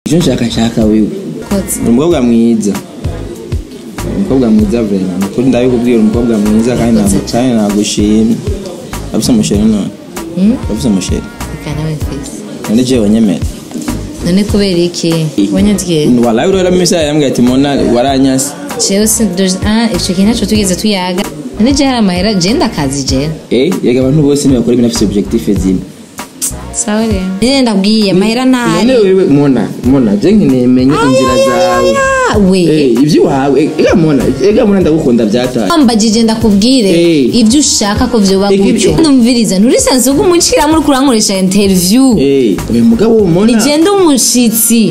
icyo nshaka nshaka wewe kotse uri umukobwa mwiza Uri umukobwa mwiza vrema nukuri ndabikubwira uri umukobwa mwiza kandi ntabwo kandi nagushimye afise umusheri none Hmm? afise umusheri reka nawe mfise none jewe nyemera none kubera iki wanyatwiye walayi urora misa yambwiye ati mona waranyase jewe si ah ico kintu naco tugeze tuyaga none je hari amahera je ndakazi je eh yega abantu bose ntibakora ibintu afise objectif zimwe sawa rero nyine ndabwiye amahera ntari none wewe mona mona je nkeneye menye inzira zawe Ah, we Eh, ivy'iwawe ega mona ega mona ndagukunda vyataye wambagije ndakubwire Eh. ibyo ushaka ko vyoba Ega gutyo ibyo- ndumviriza nturisanzwe ugumucira muri kurankoresha interview eh uyu mugabo mona nigenda umushitsi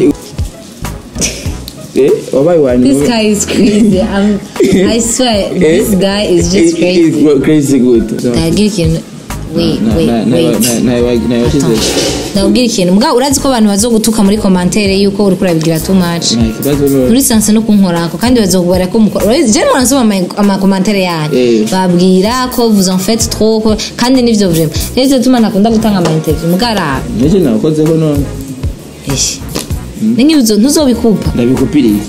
eh wabaye wanyu this guy is crazy I'm, I swear this guy is just crazy crazy good ndabwira ikintu wait wait wait nayoshize ndabwira ikintu mbwa urazi ko abantu bazogutuka muri komantere yuko uriko urabigira too much nta kibazo none muri sanse no kunkorako kandi bazokubara ko mukora urabizi je mwana nsoma ama- amakomantere yanyu Eh. babwira ko vous en faites trop ko- kandi nivyo vraiment rero tuma nakunda gutanga ama interview mugara nje nakozeho none eshi ningi uzo ntuzobikupa ndabikupiriye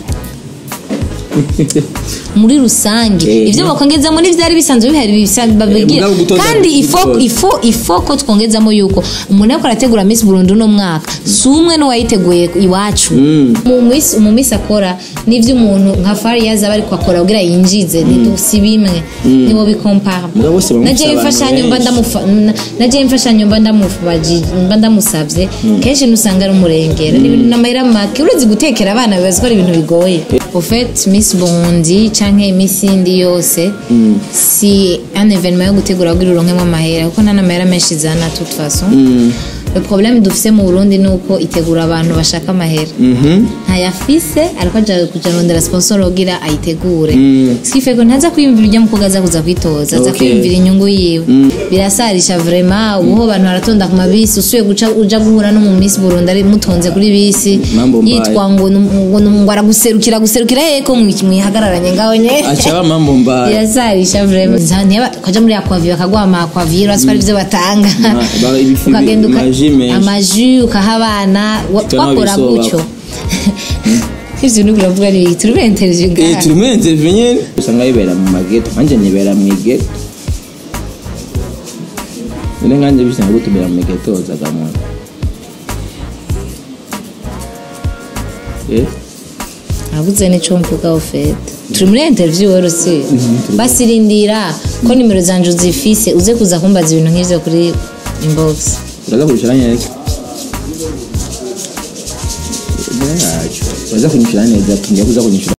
muri rusange Eh. ivyo bakongezamo n'ivyari bisanzwe bihari bisanzwe babibwira mugabo gutoza- kandi ifo gutoza. ifo ifo ko twongezamo yuko umuntu ariko arategura Miss Burundi uno mwaka si umwe n'uwayiteguye iwacu Mm. mu miss mu miss akora n'ivyo umuntu nka Fariyaza aba ariko akora kugira yinjize si bimwe nibo bikompara Mugabo bose bamufise naje abantu imfashanyo mba benshi. ndamufa na- naje imfashanyo mba ndamufaji mba ndamusavye kenshi nusanga ari umurengera ni ibintu n'amahera make uretse gutekera abana bibaza ko ari ibintu bigoye au fait Miss Burundi canke Miss indi yose si un événement yo gutegura kugira uronkemo amahera kuko nta n'amahera menshi izana de toute façon le problème dufise mu Burundi ni uko itegura abantu bashaka amahera Mhm. ntayafise ariko aja kuja rondera sponsor ugira ayitegure Mm. sikife ko ntaza kwiyumvira ibyo mukobwa aza kuza kwitoza aza Okay. kwiyumvira inyungu yiwe birasarisha vraiment ubuho abantu baratonda ku mabisi usuye guca uja guhura no mu Miss Burundi ari mutonze kuri bisi Mambo mbaya. yitwa ngo nu- ngo nu- ngo araguserukira guserukira yeko mwihagararanye ngaho nye aca aba mambo mbaya birasarisha vraiment ntiyaba kaja muri akwavi bakaguha amakwavi urazi ko ari byo batanga Ma- ba- ibifi- ukagenda uka- amaji menshi. amaji ukaha abana wa- Cyangwa wakora bisoba. gutyo ivyo nuko uravuga ni turi muri interview Eh, ngaha turi muri interview nyene usanga bibera mu mageto nanje nibera mu igeto none nkanje bisanga gutubera mu igeto zagamona eh nabuze n'ico mvuga ofete turi muri interview rero si basirindira ko nimero zanje uzifise uze kuza kumbaza ibintu nk'ivyo kuri inbox uraza kurishira neza yacu uraza kunyishura neza tugiye kuza kunyishura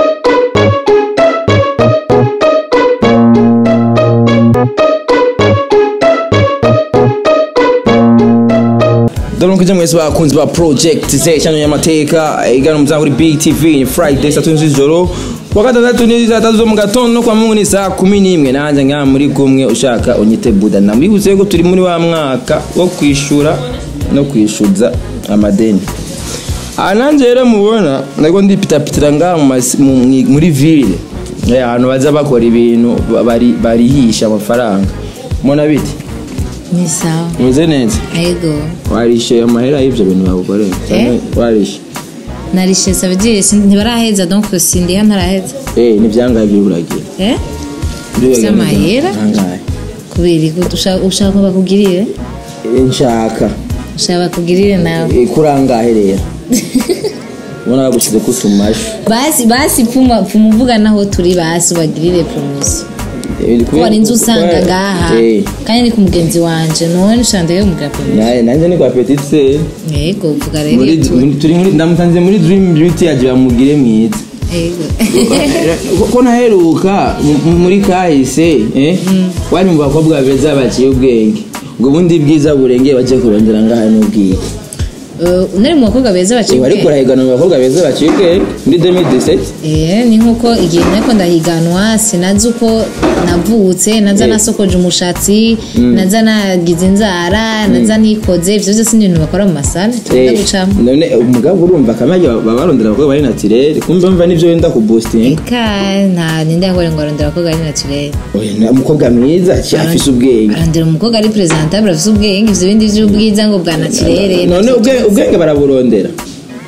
Daronka mwese bakunzi ba project ze cyane y'amateka igana muzango kuri Big TV ni Friday saa 7 z'ijoro kwa gatandatu ni saa tatu zo mu gatondo no kwa mungu ni saa kumi n'imwe nanjye nga muri kumwe ushaka unyite buda namwibutse ko turi muri wa mwaka wo kwishura no kwishuza amadeni aha nanjye rero mubona ntabwo ndipitapitira ngaha mu masi- mu- mu- muri ville Eh, ahantu baza bakora ibintu ba- bari- barihisha amafaranga mubona bite ni sawa meze neza ego warishe amahera y'ibyo bintu bagukoreye cyangwa warishe narishe sabidire ntibaraheza donc sindiha ntaraheza eh n'ibyangaye by'uburagira eh Ufise amahera? angahe kubera iki ushaka ushaka ko bakugirire nshaka ushaka bakugirire nawe Eh, kuri angahe rero ubona bagushyize ku tumashu basi basi pfuma pfuma uvuga naho turi basi ubagirire promotion Eh, ko hari inzu usanga ngaha Eh, kandi ni ku mugenzi wanje none ushanda yo mugira promotion naye nanjye ni kwa petit se yego vuga rero muri tu muri- turi muri ndamutanze muri dream beauty yaje bamugire mwiza yego Ko- ko naheruka mu- muri kahise eh wari mu bakobwa beza baciye ubwenge ngo ubundi bwiza burengeye bagiye kurondera ngaha n'ubwiye Eh, nari mu bakobwa beza Eh, baciye wari ubwenge. kurahigana mu bakobwa beza baciye ubwenge muri 2017 Eh, ni nkuko igihe nariko ndahiganwa sinazi uko navutse naza Eh. nasokoje umushatsi naza nagize inzara naza nikoze ivyo vyose ni ibintu bakora mu masale tugenda Eh, gucamo none umugabo urumva kamage baba barondera abakobwa bari naturel kumbe mva nivyo wenda ku boosting eka nta ninde yakore ngo arondera abakobwa ari naturel oya na- umukobwa mwiza ci afise ubwenge arondera umukobwa ari presentable afise ubwenge ivyo bindi vy'ubwiza ngo bwa naturel none ubwe- ubwenge baraburondera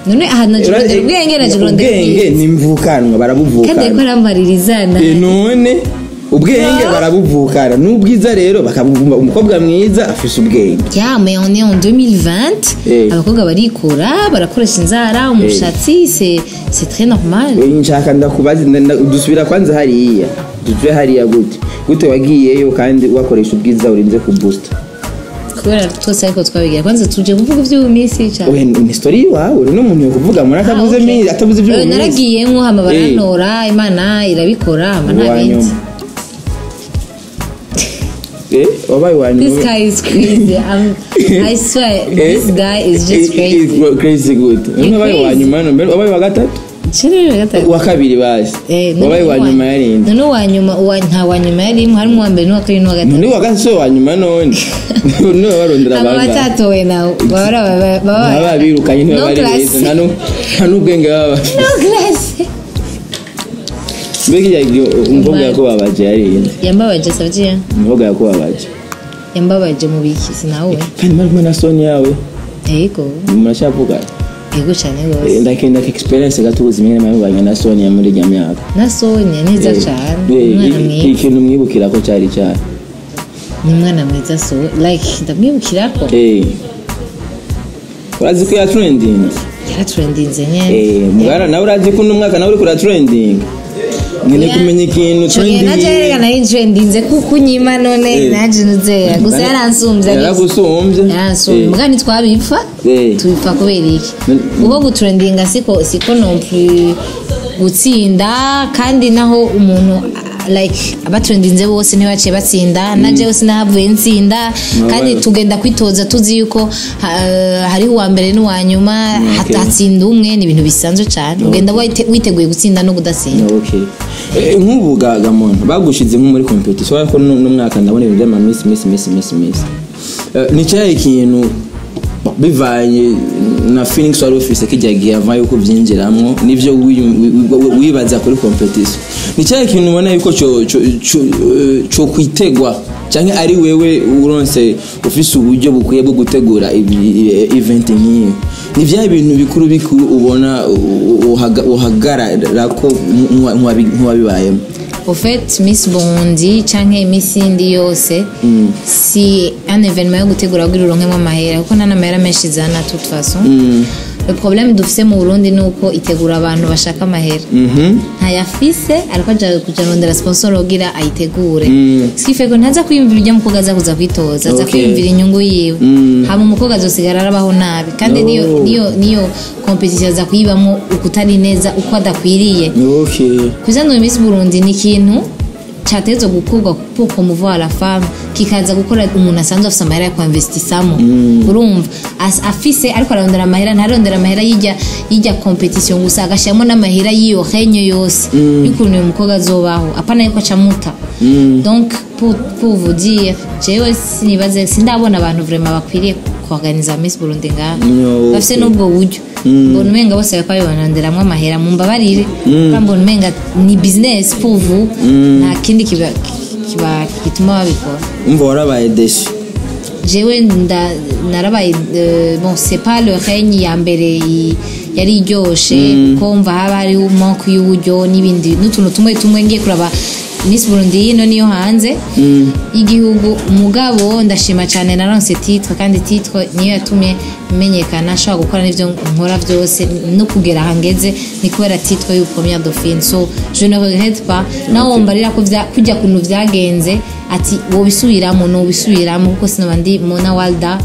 none aha naje kurondera ubwenge naje kurondera ubwenge ubwiza ni mvukanwa kandi ariko barabuvukana aramaririzana Eh, none ubwenge barabuvukana n'ubwiza rero bakabuvumba umukobwa mwiza afise ubwenge ya mais on est en 2020 Eh. abakobwa barikora barakoresha inzara umushatsi c'est c'est très normal Eh, nshaka ndakubaza nda- nda- dusubira kwanza hariya duve hariya gute gute wagiyeyo kandi wakoresha ubwiza urinze ku booster kubera twese ariko twabigira kwanza tuje kuvuga iby'ubu minsi cyane we ni story iwawe uri n'umuntu yo kuvuga muri atavuze mi atavuze ibyo Eh, naragiyemwo hama barantora imana irabikora hama nta bindi eh wabaye wa this nyuma guy is crazy I'm, I swear this guy is just crazy crazy good wabaye wa crazy. nyuma no mbere wabaye wa gatatu Chini ya gatatu. wa kabiri basi Eh, none wabaye wa uwa- nyuma yarindi none uwa nyuma uwa nta wa nyuma yarimo harimo uwa mbere n'uwa kabiri n'uwa gatatu none wa gatatu si wa nyuma none none barondera aba abanga batatowe nawe baba baba baba baba babirukanye niba No bari class. beza nta nu- nta n'ubwenge baba bafite no class mbega igihe umukobwa yakubabaje yarinde yambabaje savye umukobwa yakubabaje yambabaje mu biki sinawe kandi mari kumwe na soni yawe yego muracyavuga yego cyane rwose ndakenda ko experience gato ubuzima nyine mwabanye na soni ya muri irya myaka na sonya neza Eh, cyane eh, umwana i- mwiza ikintu mwibukira ko cyari cyane ni umwana mwiza so like ndamwibukira ko Eh. urazi ko ya trending yaraturendinze nyene Eh, mugara nawe urazi ko uno mwaka nawe uri kura trending nyine kumenya ikintu Chonye naje trending reka nari trendinze kuko unyima none Eh. naje nuzera gusa yaransumbye yaragusumbye yaransumbye Eh. muga ntitwabipfa Eh. tubipfa kubera iki Mm. kuko gutrendinga siko siko nompli gutsinda kandi naho umuntu ah, like abatrendinze bose ntibaciye batsinda na jewe sinahavuye ntsinda kandi Wabaye- tugenda kwitoza tuzi yuko ha- hariho uwa mbere n'uwa nyuma Okay. hatsinda umwe ni ibintu bisanzwe cyane ugenda wite- witeguye gutsinda no kudatsinda okay Eh, nk'ubu ga gamuntu bagushize nko muri competition ariko n'umwaka ndabona ibintu by'ama miss miss miss miss miss Eh, ni cyahe ikintu bivanye na feelings wari ufise kijya gihe ava yuko byinjiramo nivyo wiyu- wi- wi- wibaza kuri competition ni cyahe ikintu ubona yuko cyo cyo- cyo- eh, cyo kwitegwa cyangwa ari wewe uronse ufise uburyo bukwiye bwo gutegura ibi- eh, event nk'iyo ni bya bintu bikuru bikuru ubona u- u- uhaga- uhagarara ko nk'uwa- nk'uwabi- nk'uwabibayemo au fait miss bondi canke iminsi yindi yose si un événement yo gutegura kugira uronkemo amahera kuko nta n'amahera menshi izana toute façon le problème dufise mu burundi ni uko itegura abantu bashaka amahera Mhm. ntayafise ariko aja kuja rondera sponsor wogira ayitegure Mm. sife ko ntaza kwiyumvira ujya mukobwa aza kuza kwitoza aza Okay. kwiyumvira inyungu yiwe Mm. hama umukobwa azosigara arabaho nabi kandi No. niyo niyo niyo competition aza kuyibamo ukutari neza uko adakwiriye okay kuzana Miss Burundi ni ikintu cyatezwe gukorwa pour promouvoir la femme kikaza gukora umuntu asanzwe afite amahera yo kwinvestisamo urumva As- afise ariko ararondera amahera ntarondera amahera y'ijya y'ijya competition gusa agashyiramo n'amahera y'iyo henyo yose y'ukuntu uyu mukobwa azobaho apana yuko acamuta donc pour, pour vous dire jewe sinibaze sindabona abantu vraiment bakwiriye kuorganiza Miss Burundi ngaha No, bafise okay. n'ubwo buryo mbona umenga bose bariko babiboneramwo amahera mumbabarire kandi mbona umenga ni business pour vous nta kindi kiba kiba gituma babikora umva warabaye deshi jewe nda- narabaye euh, bon c'est pas le règne ya mbere i- yari iryoshe kuko mva haba hariho moko y'uburyo n'ibindi n'utuntu tumwe tumwe ngiye kuraba Miss Burundi yino niyo hanze y'igihugu mugabo ndashima cyane naronse titre kandi titre niyo yatumye menyekana nshobora gukora n'ibyo nkora byose no kugera aha ngeze ni kubera titre y'u première dauphine so je ne regrette pas nawe wumva ko vya- kujya kuntu vyagenze ati wobisubiramo nobisubiramo kuko sinaba ndi mona walda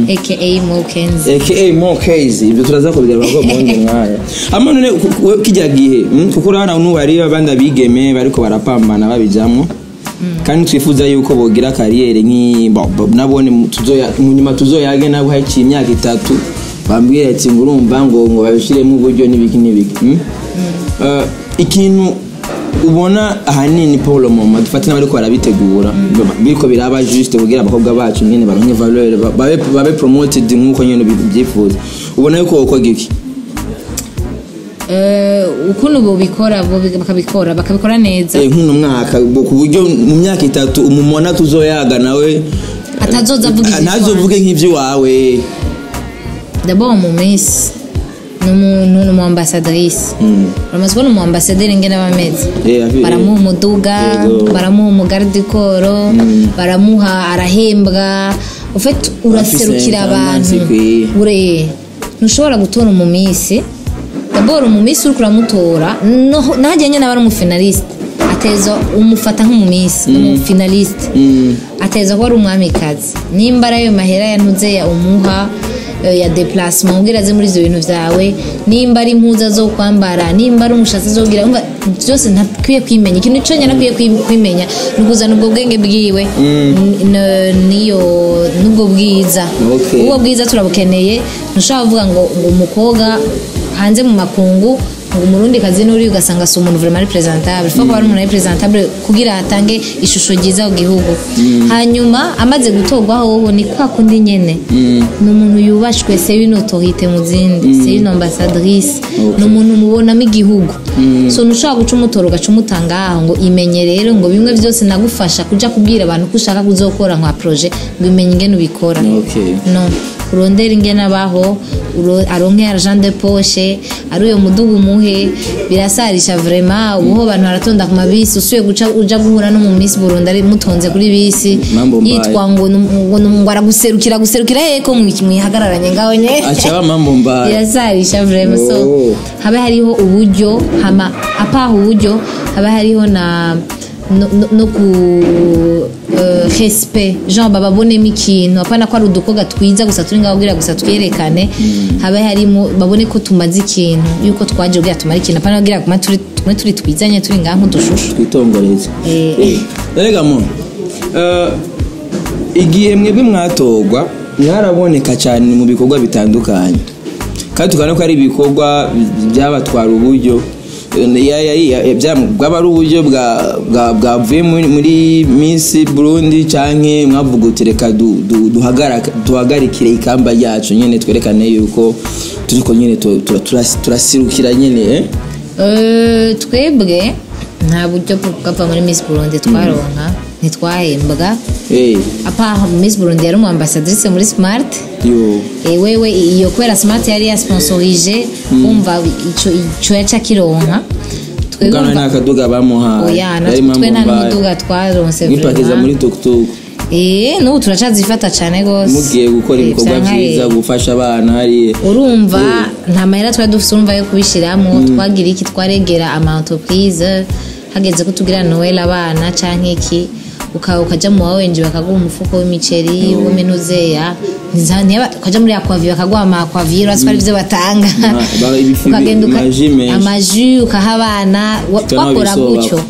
aka mokenzi aka more case ibyo turaza kubigarura ko mundi mwanya ama none ku- ku- kijya gihe mm, kuko urabona n'ubu hari abandi abigeme bariko barapambana babijamwo kandi twifuza yuko bogira kariyeri nk'i bo- bo- nabone mu- tuzoya- mu nyuma tuzoyage nabo haciye imyaka itatu bambwira ati ngo urumva ngo ngo babishiremo uburyo n'ibiki n'ibiki mm? Eh, ikintu ubona ahanini paul moma dufate n'abariko barabitegura biriko biraba juste kugira abakobwa bacu nyene baronke valeur ba- babe, babe promoted nk'uko nyene ubyifuza ubona yuko wokoga iki ukuntu bobikora bobi- bakabikora bakabikora neza Eh, nk'uno mwaka bo- ku buryo mu myaka itatu umumona tuzoyaga nawe Atazoza avuga ivy'iwawe. ntazovuge nk'ivy'iwawe d'abord mu minsi ni umuntu ni umu ambassadrice uramaze kubona umu ambassadeur ingene aba ameze Eh, afi- baramuha umuduga Yego. baramuha umugaridikoro baramuha arahembwa ufite uraserukira abantu intangansi ikwiye. ure ntushobora gutora umumisi daboro umumisi uriko uramutora no- nahajya nyine aba ari umufinaliste ateza umufata nk'umumisi umufinaliste ateza kuba ari umwamikazi nimba ari ayo mahera yantuze ya umuha eh, ya deplacement ubwira aze muri ibyo bintu byawe nimba ari impuza zo kwambara nimba ari umushatsi zo kugira umva byose ntakwiye kwimenya ikintu cyo ntakwiye kwimenya ni ukuzana ubwo bwenge bwiwe n- n- niyo n'ubwo bwiza Okay. ubwo bwiza turabukeneye ntushobora kuvuga ngo ngo umukobwa hanze mu makungu ngo umurundi kazi n'uri ugasanga si umuntu vraiment ari presentable faut kuba ari umuntu ari presentable kugira atange ishusho ryiza ku gihugu hanyuma amaze gutorwaho hoho ni kwa kundi nyene ni umuntu yubashwe c'est une autorité mu zindi c'est une ambassadrice ni umuntu mubonamo igihugu so ntushobora guca umutora ugaca umutanga aho ngo imenye rero ngo bimwe byose nagufasha kuja kubwira abantu ko ushaka kuzokora nka projet ngo imenye ingene ubikora Okay. no urondera ingene abaho uro- aronke argent de poche ari uyo mudugu umuhe birasarisha vraiment ubuho abantu baratonda ku mabisi usuye guca uja guhura no mu Miss Burundi ari mutonze kuri bisi Mambo mbaya. yitwa ngo num- ngo num- ngo araguserukira guserukira heko mwihagararanye ngaho nye aca mambo mbaya birasarisha vraiment so Oh. habe hariho uburyo hama apaha uburyo habe hariho na no, no, no ku uh, respect genre bababonemo ikintu apana ko ari udukobwa twiza gusa turi ngaho kugira gusa twerekane habe harimo babone ko tumaze ikintu yuko twaje kugira tumare ikintu apana kugira kuma turi tume turi twizanye turi ngaho nk'udushushu twitongoreze Eh. rega mu eh, igihe mwebwe mwatorwa mwaraboneka cyane mu bikorwa bitandukanye kandi tukabona ko ari ibikorwa byabatwara uburyo eh, ya- ya- ya- bya- bwaba ari uburyo bwa- bwa- bwavuye muri- muri Miss Burundi canke mwavuga uti reka du- du- duhagara- duhagarikire ikamba ryacu nyene twerekane yuko turiko nyene tu- tu- turas- turasirukira nyene eh? Eh, twebwe nta buryo bwo bwava muri Miss Burundi twaronka ntitwahembwa Eh, apaha Miss Burundi yari umu ambassadrice muri Smart yo Eh, wewe iyo kubera smart yari yasponsorije umva ico ico yaca kironka twebwe Ugana umva- n'akaduga bamuhaye oya Yari natwe impamvu twe nta mbaye. n'umuduga twaronse mwipakiza muri vraiment. tukutuku eh n'ubu turacazifata cane gose mugiye gukora Eh, ibikorwa vyanka, byiza eh, gufasha abana hariya urumva nta mahera twari dufite urumva yo kubishiramo twagira iki twaregera ama entreprise hageze ko tugira noel abana canke iki uka ukaja mu wawenje bakaguha umufuko w'imiceri w'iminuzeya ukaja muri akwavi bakaguha ama akwavi urazi ko ari byo batanga Ma- ba- ibifi- ukagenda uka- amaji menshi. amaji ukaha abana wa- Cyangwa twakora bisobako. gutyo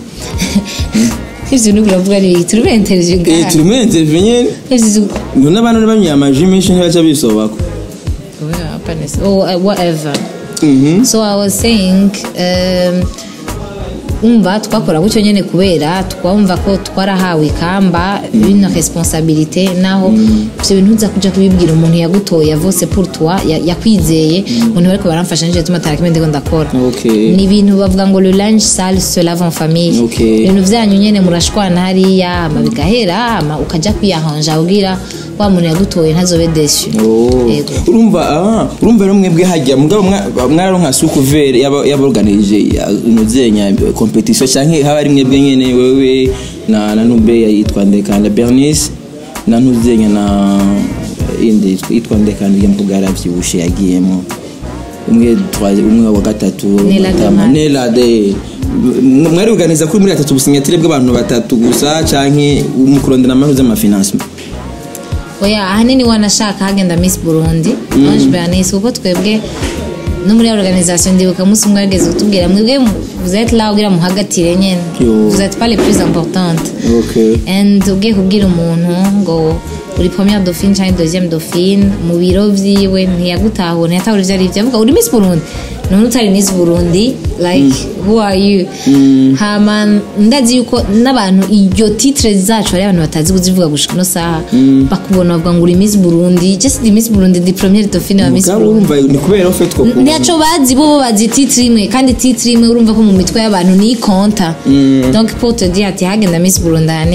ivyo bintu biravuga ni turi bentereje Eh, ngaha turi muri interview nyene Ivyo- none abantu banywa amaji menshi ntibaca bisobako Yeah, happiness. Oh, uh, whatever. Mhm. so i was saying um, umva twakora gutyo nyine kubera twumva ko twarahawe ikamba bino responsabilité naho ibyo bintu uza kuja kubibwira umuntu yagutoye avose pour toi ya- yakwizeye umuntu bariko baramfasha nije tuma tarakime ndiko ndakora Okay. ni ibintu bavuga ngo le linge sale se lave en famille Okay. ibintu vyanyu nyene murashwana hariya hama bigahera hama ukaja kwiyahanja ugira wa muntu yagutoye ntazobe desu Oh. Yego. urumva ah, urumva rero mwebwe hajya mugabo mwa- mwararonka sukuvere yaborganije umuzenya competition canke haba ari mwebwe nyene wewe na na nube yitwa ndekanda bernice na ntuzenya na indi yitwa ndekanda ya mvuga yaravyibushe yagiyemo umwe twa- umwe wa gatatu Nela Matama. Damari. Nela de mwari organiza kuri muri batatu businyatire bw'abantu batatu gusa canke mukurondera amahu z'amafinancement oya ahanini wanashaka hagenda miss burundi ange bernice kuko twebwe no muri organisation ndibuka umunsi umwe yageze kutubwira mwebwe vous êtes là kugira muhagatire nyene Yo. vous êtes pas les plus importantes okay and ugiye kubwira umuntu ngo uri première dauphine cyangwa deuxième dauphine mu biro vyiwe ntiyagutahura ntiyatahura ivyo arivyo avuga uri miss burundi none utari miss burundi like who are you hama ndazi yuko n'abantu iryo titre zacu hari abantu batazi kuzivuga gushika ino saha bakubona bavuga ngo uri miss burundi just di miss burundi di première dauphine wa miss mugabo burundi urumva ni kubera ufite two ntaco bazi bo bo bazi titre imwe kandi titre imwe urumva ko mu mitwe y'abantu ni konta donc pour te dire ati hagenda miss burundi ahanini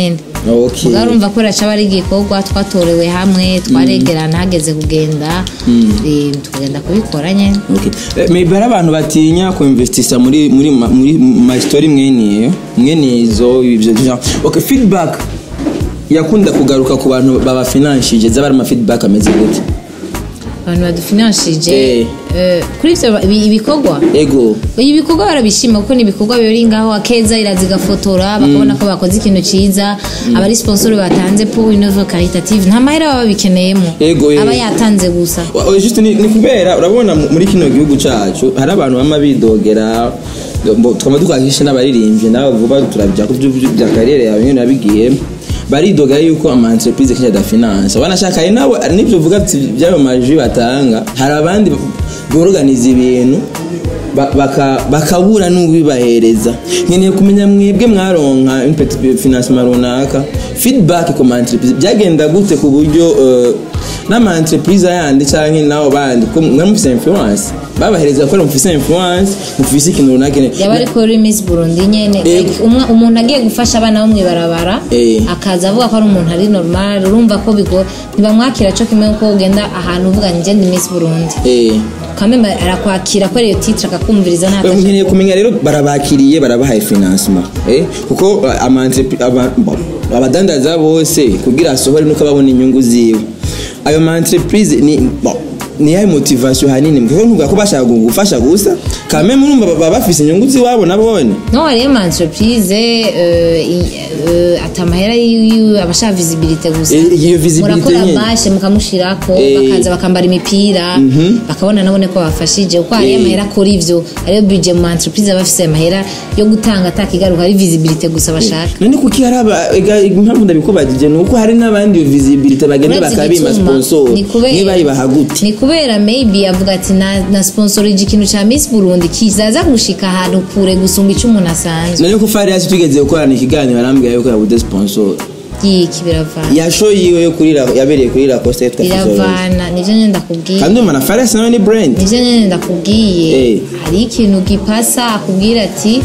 Okay. mugabo urumva ko raca ari igikorwa twatorewe hamwe twaregerana hageze kugenda eh, tukagenda kubikora nyene Okay. Eh, maybe hari abantu batinya kuinvestisa muri muri ma- muri my story mwene mwene izo ibyo genre. okay feedback yakunda kugaruka ku bantu baba financial zaba ari ama feedback ameze gute abantu badufinanshije Eh. eh, kuri ivyo ibi- ibikorwa ego ibi bikorwa barabishima kuko ni ibikorwa biri ngaho akeza iraza igafotora bakabona ko bakoze ikintu ciza abari sponsor batanze pour une œuvre caritative nta mahera baba babikeneyemo Ego, eh. aba yatanze gusa Wa- oya, just ni, ni kubera urabona mu- muri kino gihugu cacu hari abantu bama bidogera mbo- twama dukwahishe n'abaririmbyi nawe vuba turabija ku byo bya kariyeri yawe nyene nabigiye baridogera yuko ama entreprise kenshi adafinansa wanashaka ari nabo ari nivyo uvuga ati by'ayo maji batanga hari abandi borganiza ibintu ba- baka- bakabura n'ubibahereza nkeneye kumenya mwebwe mwaronka une financement runaka feedback ku ma entreprise byagenda gute ku buryo eh, n'ama entreprise yandi canke nabo bandi ko mwe mufise influence babahereza ko mufise influence mufise ikintu runaka nyene. yaba ariko kuri Miss Burundi nyene Ego. like, umwa- umuntu agiye gufasha abana bo mwibarabara Eh. akaza avuga ko ari umuntu ari normal urumva ko bigo ntibamwakira co kimwe ko ugenda ahantu uvuga ngo njye ndi Miss Burundi Eh. kameme arakwakira ko ariyo titre akakumviriza nta Oya, nkeneye kumenya rero barabakiriye barabahaye financement eh kuko uh, ama entrep- aba- bo, abadandaza bose kugira asohore nuko babona inyungu ziwe ayo ma entreprise ni bo, ni yayo motivation hanini kuko ntuvuga ko bashaka gufasha gusa kame murumva baba bafise inyungu ziwabo nabone no hariyo ama entreprise euh, i- euh, ata amahera yiwe abashaka visibilité gusa Eh, iyo visibilité murakora nyene. bashe mukamushirako Eh. bakaza bakambara imipira bakabona nabone ko bafashije kuko hariyo Eh. amahera akora ivyo hariyo budget mu ma entreprise aba afise amahera yo gutanga atakigaruka ari visibilité gusa bashaka none kuki hari aba ega impamvu ndabikubajije ni uko hari n'abandi iyo visibility bagenda Uretse bakabima igituma, sponsor ni kubera- niba bayibaha gute ni kubera maybe avuga ati na, na sponsorije ikintu ca Miss Burundi kizaza gushika ahantu kure gusumba ico umuntu asanzwe none ko Farias tugeze gukorana ikiganiro arambwira yuko yabuze sponsor yiki biravana yasho yiwe yo kuri la- yabereye kuri la coste yitwa Fizzle. biravana nivyo nyene ndakubwiye kandi umva na Farias nawe ni brand nivyo nyene ndakubwiye Eh. hari ikintu gipasa akubwira ati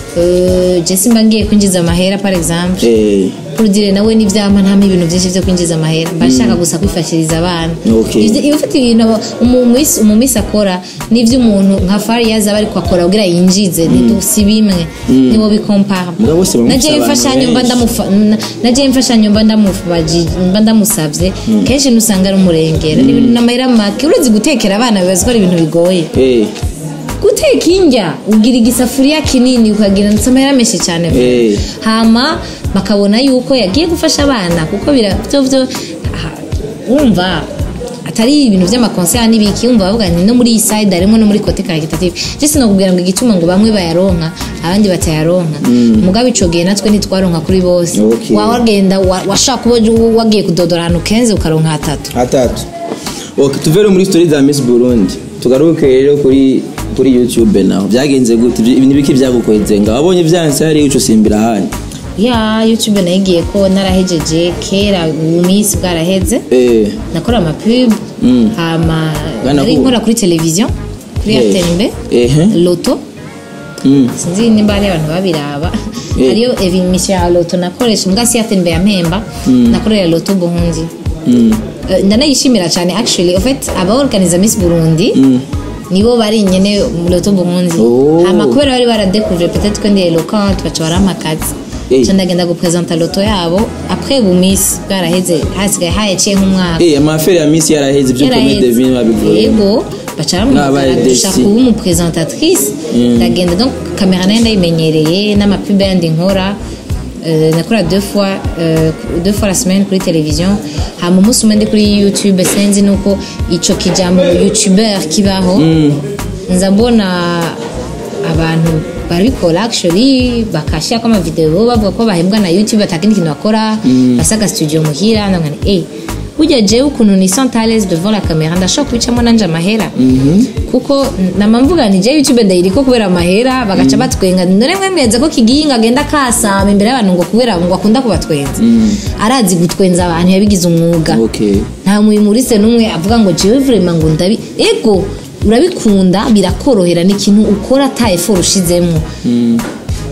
eh, je simba ngiye kwinjiza amahera par exemple eh kurudire nawe n'ivyama ntamo ibintu vyinshi vyo kwinjiza amahera mbashaka gusa kwifashiriza abana Okay. Ivyo- iyo ufite ibintu aba- umumisi umumisi akora n'ivyo umuntu nka Fariyazi aba ariko akora kugira yinjize ntidusi bimwe niwo bikompara Mugabo bose bamufise naje abantu imfashanyo mba benshi. ndamufa- na- naje imfashanyo mba ndamufaji mba ndamusavye kenshi nusanga ari umurengera ni ibintu n'amahera make uretse gutekera abana bibaza ko ari ibintu bigoye eh guteka indya ugira igisafuriya kinini ukagira ndetse amahera menshi cyane Eh. hama bakabona yuko yagiye gufasha abana kuko bira byo byo aha, wumva atari ibintu by'amakonsera n'ibiki wumva bavuga ni no muri iyi side harimo no muri kote karitative je sinakubwira ngo igituma ngo bamwe bayaronka abandi batayaronka mugabo ico gihe natwe ntitwaronka kuri bose Okay. wagenda wa- washaka kuba wagiye kudodora ahantu kenze ukaronka hatatu hatatu okay tuve rero muri story za Miss Burundi tugaruke rero kuri kuri YouTube naho byagenze gute Ibyo- ibintu biki byagukweze nga wabonye vyanse hari uco simbira hano ya youtube nayigiye ko narahejeje kera ubu minsi bwaraheze eh nakora amapub Mm. hama Bwana nari hu. nkora kuri televiziyo kuri Eh. atembe Ehe. loto mm. sinzi nimba hari abantu babiraba Eh. hariyo emission ya loto nakoresha mbwa si atembe ya mpemba nakorera loto buhundi Mm. Eh, ndanayishimira cyane actually en fait abaorganiza miss burundi nibo bari nyene mu loto buhundi Oh. hama kubera bari baradekuvure peut-être ko ndi eloquente baca barampa akazi Eh. ca ndagenda gupresenta loto yabo après bu miss bwaraheze hasigaye hayaciye nk'umwaka eh amafere ya Miss yaraheze ibyo Comedy Devine babivuye yego baca Mwabaye baramugara desi. dushaka kuba umupresentatrice ndagenda donc kamera nayo ndayimenyereye n'amapub yandi nkora Euh, nakora deux fois euh, deux fois la semaine kuri television hama umunsi umwe ndi kuri youtube sinzi nuko ico kijambo youtuber kibaho nza mbona abantu barabikora actually bakashirako amavideo bavuga ko bahembwa na youtube atakindi kintu bakora basaga studio muhira ndangana eh burya jewe ukuntu ni santales devant la camera ndashobora kubicamo nanje amahera kuko nama mvuga nti je youtube ndayiriko kubera amahera bagaca batwenga none mwe mweze ko kiginga agenda kasama imbere y'abantu ngo kubera ngo akunda kubatwenza arazi gutwenza abantu yabigize umwuga okay nta muyimurise n'umwe avuga ngo jewe vrema ngo ndabi ego urabikunda birakorohera ni ikintu ukora ata effort ushizemo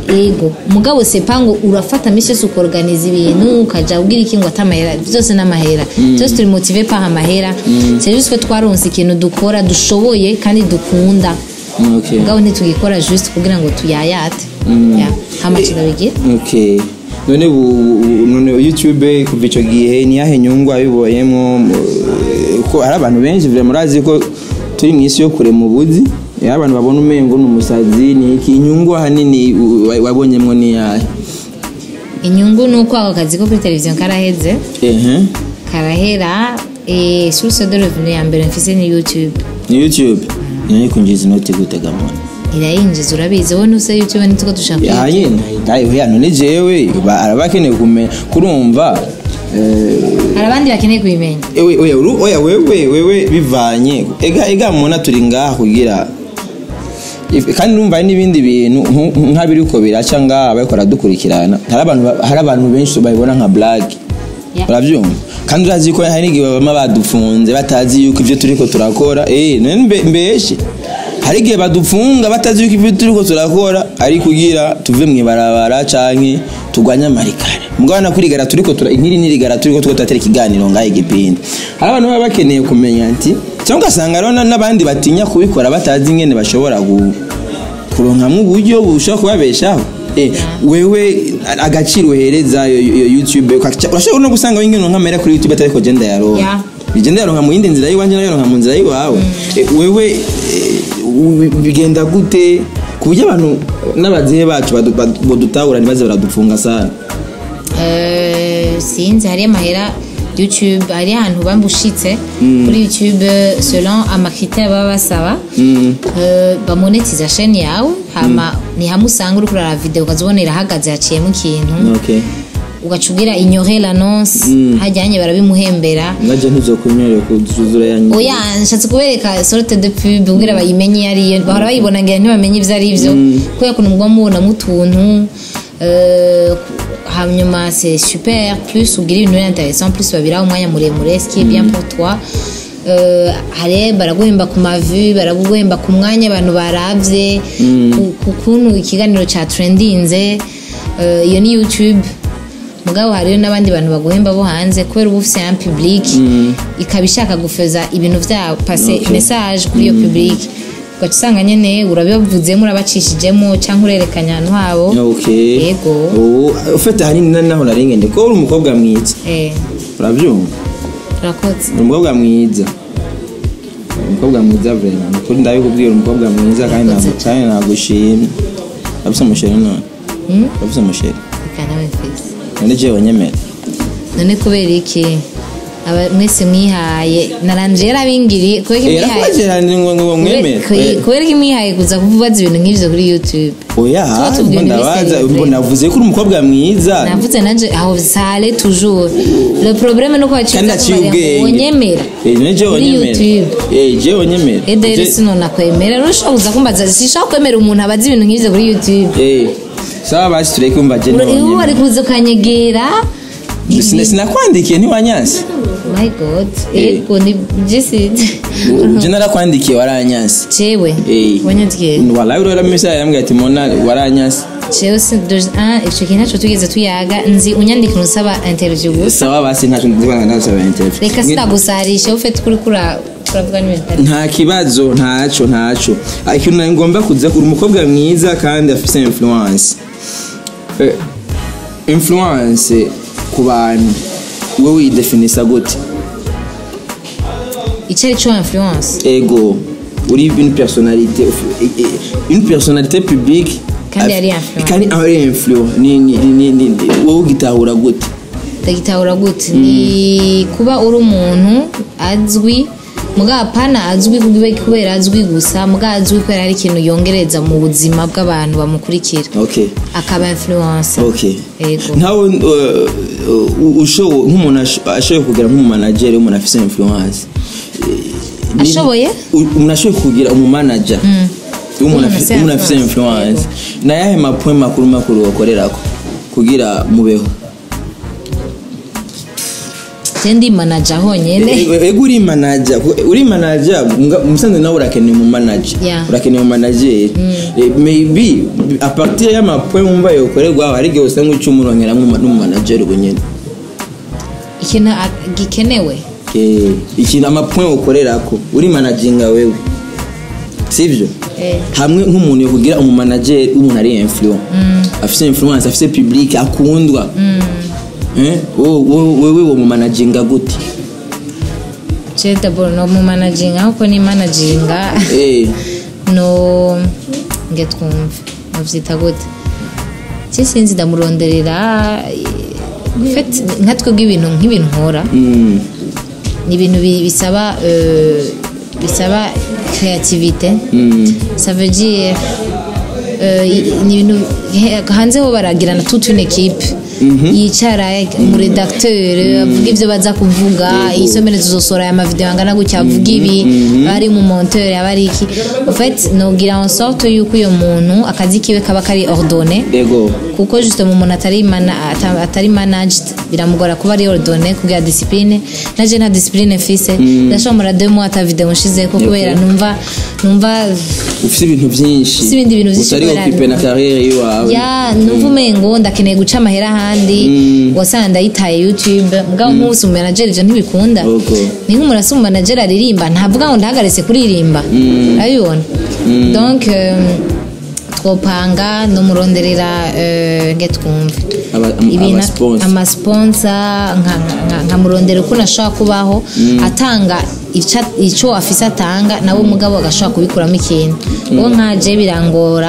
ego mugabo sepa ngo urafata misi yose ukorganiza ibintu ukaja ubwira iki ngo atamahera byose n'amahera byose turi motive paha amahera c'est juste ko twaronse ikintu dukora dushoboye kandi dukunda okay mugabo ntitugikora juste kugira ngo tuyayate Ya, hama tukabigira okay none bu bu- none youtube kuva icyo gihe niyahe nyungu abiboyemo mu- ko hari abantu benshi vile murazi ko turi mu isi yo kure mu buzi iyo abantu babona umengo ni umusazi ni iki inyungu ahanini u- wa- wabonyemo ni yahe inyungu ni uko ako kazi ko kuri televiziyo karaheze ehe karahera eh, source de revenu ya mbere mfise ni youtube ni youtube niyo kunjiza inoti gutega mwana irayinjiza urabizi wowe ntuse youtube nituko dushaka ya kuyitega. nyine ayo hano ni jewe ba- araba akeneye kumenya kurumva eh, hari abandi bakeneye kubimenya ewe oya uru- oya wewe wewe bivanye ega ega muna turi ngaha kugira If- kandi numva hari n'ibindi bintu nku- nk'abiri uko biraca ngaha bariko baradukurikirana hari abantu ba- hari abantu benshi babibona nka black Yeah. urabyumva kandi urazi ko hari n'igihe baba badufunze batazi yuko ibyo turiko turakora eh none mbe- mbeshe hari igihe badufunga batazi yuko ibyo turiko turakora ari kugira tuve mu ibarabara canke tugwanye amarikare mugabo nakurigara turiko tura inkiri nirigara turiko tuko turatera ikiganiro ngahe igipindi hari abantu baba bakeneye kumenya ati cyangwa ugasanga rero na- n'abandi batinya kubikora batazi ingene bashobora gu- kuronkamwo uburyo bushobora kubabeshaho Eh, wewe agaciro uhereza iyo- iyo youtube ukaca- urashobora no gusanga wingene nkamera kuri youtube atariko je ndayaronka Yeah. ije ndayaronka mu yindi nzira y'iwanje nayaronka mu nzira y'iwawe Eh, wewe eh, u- bigenda gute ku buryo abantu n'abazehe bacu badu- badu- bodutahura ntibaze baradufunga sana Eh, sinzi hari amahera youtube hari ahantu bambushitse kuri youtube selon amakritère baba basaba Eh, bamonetiza chaîne yawe hama ni hamwe usanga uri kurara video ukazibona irahagaze haciyemo ikintu okay ugaca ugira ignore l'annonce hajyanye barabimuhembera ngaje ntuzokunyorera kuzuzura yanyu oya nshatse kubereka sorte de pub ubwira bayimenye iyo ariyo bahora bayibona ngira ntibamenye ibyo ari byo kubera ukuntu mugwa mubonamo utuntu euh, hanyuma c'est super plus ugira ibintu biri intéressant plus babiraho umwanya muremure ce qui est bien pour toi Euh, hari baraguhemba ku mavi baraguhemba ku mwanya abantu baravye ku- ku kuntu ikiganiro ca trendinze Euh, iyo ni youtube mugabo hariyo n'abandi bantu baguhemba bo hanze kubera uba ufise un public ikaba ishaka gufeza ibintu vyabo pase Okay. message kuri iyo public ugaca usanga nyene urabibavuzemo urabacishijemo canke urerekanya ahantu habo okay yego ubu ufite ahanini na- naho narengende ko uri umukobwa mwiza eh urabyumva urakoze uri umukobwa mwiza Uri umukobwa mwiza vrema nukuri ndabikubwira uri umukobwa mwiza kandi ntabwo kandi nagushimye urafise umusheri none Hmm? urafise umusheri reka nawe mfise none jewe nyemera none kubera iki Aba- mwese mwihaye naranje yarabingiriye kubera ko Eh, mwihaye nakwageranye ngo ngo mwemere Kubera- kubera ko mwihaye kuza kuvubaza ibintu nk'ivyo kuri youtube oya Tuba tubwira ngo ibintu ndabaza biserivure. ubwo navuze ko uri umukobwa mwiza navuze nanje aho sale toujours le problème nuko kandi aciye ubwenge wonyemera Eh, none jewe kuri nyemera youtube Eh, jewe nyemera edere Je- sino nakwemera nushobora kuza kumbaza sishaka kwemera umuntu abazi ibintu nk'ivyo kuri youtube Eh, sawa basi tureke umva je Ura- iwe niwe wari kuza ukanyegera Sina- sinakwandikiye ntiwanyanse my god Eh. ego ni jisi je narakwandikiye waranyanse jewe Eh. wanyandikira walayi urora misa yambwiye ati mona waranyanse jewe si doje ah ico kintu naco tugeze tuyaga nzi unyandikira usaba interview gusa sawa basi ntacyo ndibona ndasaba interview reka sinagusarisha ufite kuri kura kuravuga n'ibintu bitari nta kibazo ntaco ntaco Ah, ikintu nari ngomba kuza uri umukobwa mwiza kandi afise influence Eh, influence ku bantu wowe widefinisa gute icyo ari cyo influence ego uri une personnalité eh, eh, une personnalité publique Kandi af- ari influent. kandi ari influent ni ni ni ni ni- wowe ugitahura gute ndagitahura gute ni kuba uri umuntu azwi mugabo apana azwi kube- kubera azwi gusa mugabo azwi kubera hari ikintu yongereza mu buzima bw'abantu bamukurikira okay akaba influence okay Ego. ntawe uh, uh, ushoboye nk'umuntu asho- ashoboye kugira nk'umumanageri w'umuntu afise influence Eh, ni- Ashoboye? u- umuntu ashoboye kugira umumanager w'umuntu W'umuntu afise afise w'umuntu afise influence. influence na yahe mapoint makuru makuru wakorerako kugira mubeho je ndi manager honyene ego uri manager uri manager nga- musanze nawe urakeneye mu manager Yeah. urakeneye mu manager Eh, maybe a partir y'amapoint wumva yokorerwa hari igihe usanga ucumuronkera n'umu manager ubu nyene ikintu a- gikenewe Eh, ikintu amapoint ukorerako uri managinga wewe sivyo Eh. hamwe nk'umuntu yokugira umu manager w'umuntu ari influent afise influence afise public akundwa Eh, wowe wowe- wewe wo mu managinga gute je d'abord no mu managinga ahubwo ni managinga Eh, no nge twumve muvyita gute je sinzi ndamuronderera eh, fet nka twebwe ibintu nk'ibintu nkora mm, ni ibintu bi- bisaba euh, bisaba créativité mm, ça veut dire euh, i- ni ibintu he- hanze ho baragirana toute une équipe yicara umuredacteur avuga ivyo baza kuvuga isomero tuzosora aya mavideo angana gutya avuga ibi bari mu monteur aba ari iki en fait nogira en sorte yuko uyo muntu akazi kiwe kaba kari ordonné ego kuko justement umuntu atari mana- ata- atari managed biramugora kuba ari ordonné kugira discipline naje nta discipline mfise ndashobora deux mois ata video nshizeko kubera numva numva ufite ibintu byinshi Ufise ibindi bintu vyinshi utari kubera- okipe na kariyeri y'iwawe ya numva umengo ndakeneye guca amahera ahandi wasanga ndayitaye youtube mugabo nk'ubu umunajeri ivyo ntibikunda Ogo. ni nk'umuntu asa umunajeri aririmba ntavuga ngo ndahagaritse kuririmba urabibona donc euh, twopanga nomuronderera euh, nge twumve Aba- am- Ibintu- amasponsa. amasponsa nka- nka- nkamurondera ukuntu ashobora kubaho atanga ica- ico afise atanga nawe mugabo agashobora kubikuramo ikintu uwo nkaje birangora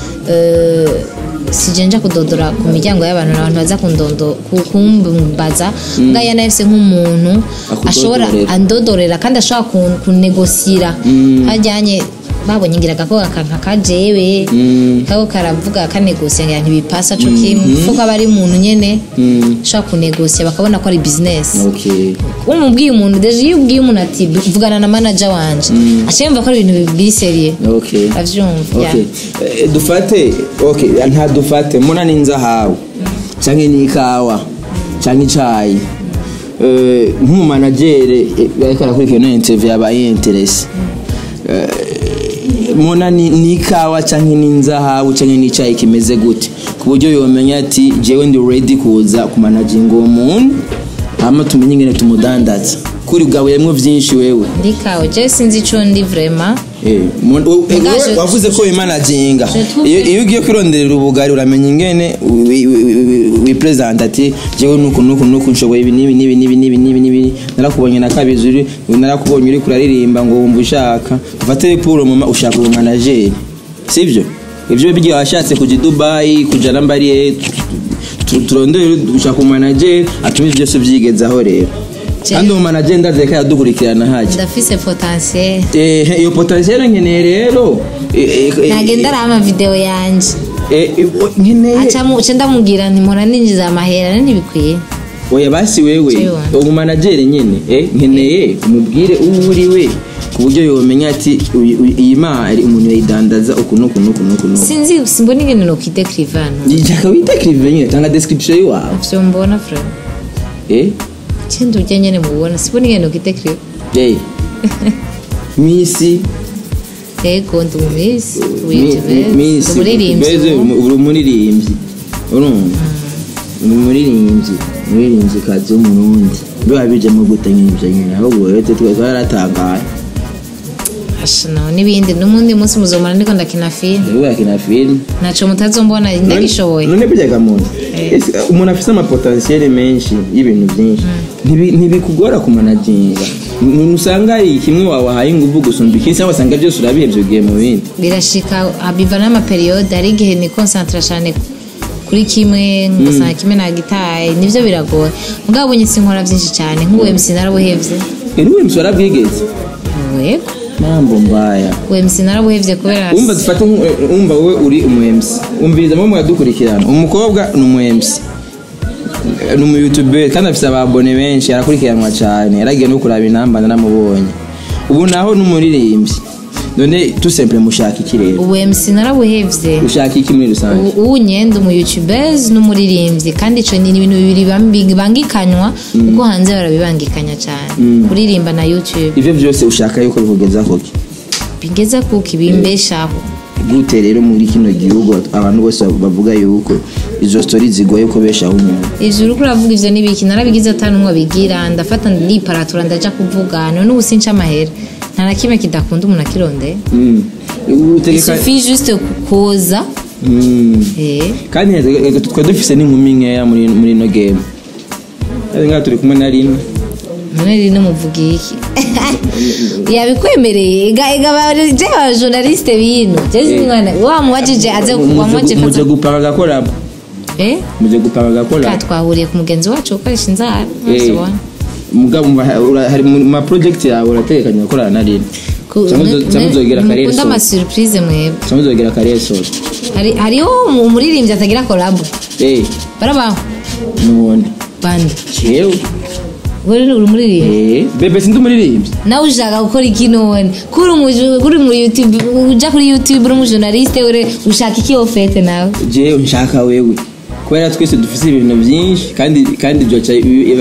eh, sije nja kudodora ku miryango y'abantu n'abantu baza kundondo ku- kumbaza mbwa yana yafise nk'umuntu ashobora Akudodorera. andodorera kandi ashobora kun- kunegosira hajyanye babonye ngira agakobwa kanka kajewe kako karavuga kanegosia ngira ntibipasa co kimwe kuko aba ari umuntu nyene ashobora kunegosia bakabona ko ari business okay umubwiye umuntu deje iyo ubwiye umuntu ati vugana na manager wanje aciye yumva ko ari ibintu biri seriye okay avyumva yeah. okay Eh, dufate okay nta dufate muna n'inzahabu canke n'ikawa canke icayi Eh, nk'umumanagere eh, ariko arakurikirana ino interview yabaye interesi muna ni- n'ikawa canke n'inzahabu canke n'icayi kimeze gute ku buryo yomenya ati jewe ndi ready kuza kumanaginga uwo muntu hama tumenye ingene tumudandaza kuri bwabuyemwo vyinshi wewe ndikawe je sinzi ico ndi vraiment Eh, mu- u- eh, Mugaje- wowe wavuze ko wimanaginga Je trouve iyo que- iyo ugiye kwironderera ubugari uramenya ingene wi- wi- wi- wipresenta ati jewe nuku nuku nuku nshoboye ibi nibi nibi nibi nibi nibi nibi narakubonye na kabiri uri narakubonye uri kuraririmba ngo wumva ushaka ufate puro mama ushaka ubu manageri sibyo ibyo bigiye washatse kuja i dubayi kuja nambariye turondere ushaka umanageri atuma ibyo byose byigezaho rero Je- kandi uwo manageri ndazi ko yadukurikirana hajya ndafise potentiel Eh, iyo potentiel nkeneye rero eh, eh, eh, nagenda araha amavideo yanje eh, eh, nkeneye acamu ce ndamubwira nti mpora ninjiza amahera ntibikwiye oya basi wewe Jewe. uwo manageri nyene eh, nkeneye umubwire uwo uri we ku buryo yomenya ati uyu- uyu- iyi mari umuntu yayidandaza uku nuku nuku nuku nuku sinzi simbona ingene nokwidekriva hano jaka witekrive nyine tanga description yiwawe vyo mbona frere eh cindi urya nyene mubona simbona ingene nokwidekriva eh misi yego ndi umumisi mi- mi- misi Beze, umuririmbyi uri umuririmbyi urumva ni umuririmbyi umuririmbyi kazi w'umurundi biba bijemo gute nk'ibyo nyine ahubwo rero twe twaratangaye ashana n'ibindi n'umundi munsi muzomara ndiko ndakina filime rero yakina filime naco mutazombona ndagishoboye none buryaga muntu Ese, umuntu afite amapotansiyeli menshi y'ibintu byinshi Ntibi- ntibikugora kumanaginga N- usanga ari kimwe wawahaye ingufu gusumba ikindi cyangwa wasanga byose urabihebye ugiye mu bindi birashika biva n'amaperiyode hari igihe ni konsantra cyane kuri kimwe ngasanga kimwe nagitaye nivyo biragoye mugabo bunye sinkora vyinshi cyane nk'ubu MC narabuhevye eri we msora bwigeze yego mambo mbaya ubu MC narabuhevye kubera umva dufate nk- eh, umva wowe uri umuyemsi umviriza mwe mwadukurikirana umukobwa ni umuyemsi ni umuyutuberi kandi afite ababone benshi arakurikiranwa cyane yaragiye no kuraba intamba naramubonye ubu naho ni umuririmbyi none tout simple mushaka iki rero ubu MC narabuhevye ushaka iki muri rusange ubu ubu nyenda umu youtubers n'umuririmbyi kandi ico ni ibintu bibiri bambi- bibangikanywa kuko hanze barabibangikanya cyane kuririmba na youtube ivyo vyose ushaka yuko bikugeza koki bingeza kuko ibimbeshaho gute rero muri kino gihugu abantu bose bavuga yuko izo story zigoye kubeshaho umuntu ivyo uriko uravuga ivyo n'ibiki narabigize atanu umwe abigira ndafata ndiparatura ndaja kuvuga none ubu sinca amahera nta na kimwe kidakunda umuntu akirondeye Mm. utegeka isufi juste kukoza Mm. eh kandi reka twari dufise n'inkumi nkeya muri muri ino game ari ngaha turi kumwe na rimwe none rino muvuga iki yabikwemereye ega ega baje aba journaliste bino jezi mwana wa muwajije aze wamwaje muje fata gupanga agakorabo eh muje gupanga ka agakorabo twahuriye ku mugenzi wacu ukoresha inzara Eh, ntuzibona mugabo umva, ura- hari mu ma project yawe urategekanya gukorana na rimwe cyangwa uzo- cyangwa uzogera karere mukunda solo ama surprise mwebwe cyangwa uzogera karere solo hari hariho umuririmbyi atagira collab eh barabaho nubundi bande jewe uri uri umuririmbyi eh bebe sindi umuririmbyi nawe ushaka gukora iki none kuri umu- kuri muri youtube uja kuri youtube uri umujournaliste ure ushaka iki ofete nawe jewe nshaka wewe kubera twese dufise ibintu byinshi kandi kandi byoca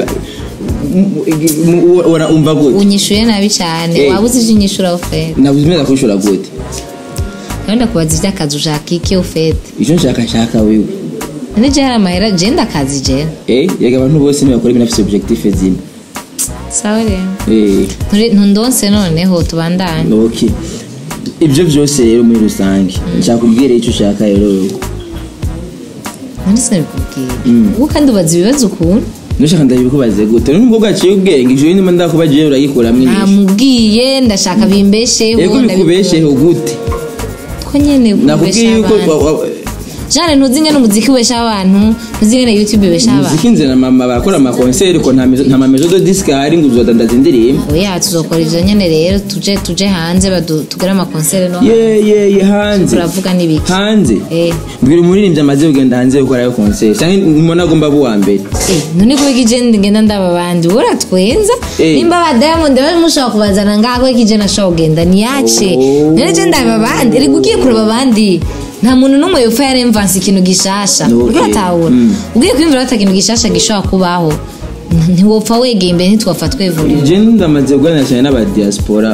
umva gute unyishuye nabi cyane Eh. waba uzi ivyo unyishura ofete nabuze imeza kushura gute kandi ndakubaza ivy'akazi ushaka iki ofete icyo nshaka nshaka wewe none je hari amahera je ndakazi je eh yega abantu bose ntibakora ibintu bafite objectif zimwe sawa rero eh Nturi- ntundonse noneho tubandanye okay ibyo byose rero muri rusange nshaka kubwira icyo ushaka rero wewe none sinabikubwiye ubu kandi ubaza ibibazo ukuntu nushaka ndabikubaze gute nubwo bwaciye ubwenge ijoro ndimo ndakubagiye uragikuramo inyishu namubwiye ndashaka bimbesheho yego bikubesheho gute ko nyene nakubwiye kubesha yuko abantu wa- wa- jane ntuzi ngene umuziki ubesha abantu ntuzi ngene youtube ubesha abantu muziki nze na mama barakora amakonseri ko nta mezo- nta mamezo de disque ahari ngo uzodandaza indirimbo oya tuzokora ivyo nyene rero tuje tuje hanze badu- tugire amakonsere no ye ye ye hanze turavuga n'ibiki hanze Eh. mbwira umuririmbyi amaze kugenda hanze gukorayo konseri cyangwa mbona agomba aba uwa mbere Eh, none kubeka ije ngenda ndaba abandi uratwenza Eh. nimba ba diamond bari mushobora kubazana ngaho ko ije nashobora kugenda niyace Oh. none je ndaba abandi reka ugiye kureba abandi nta muntu n'umwe yopfa yaremvanse ikintu gishasha Okay. uriko uratahura Mm. ugiye kwiyumvira ata kintu gishasha gishobora kubaho ntiwopfa wegeye imbere ntitwapfa twevurira je ndamaze kuganira cyane n'abadiaspora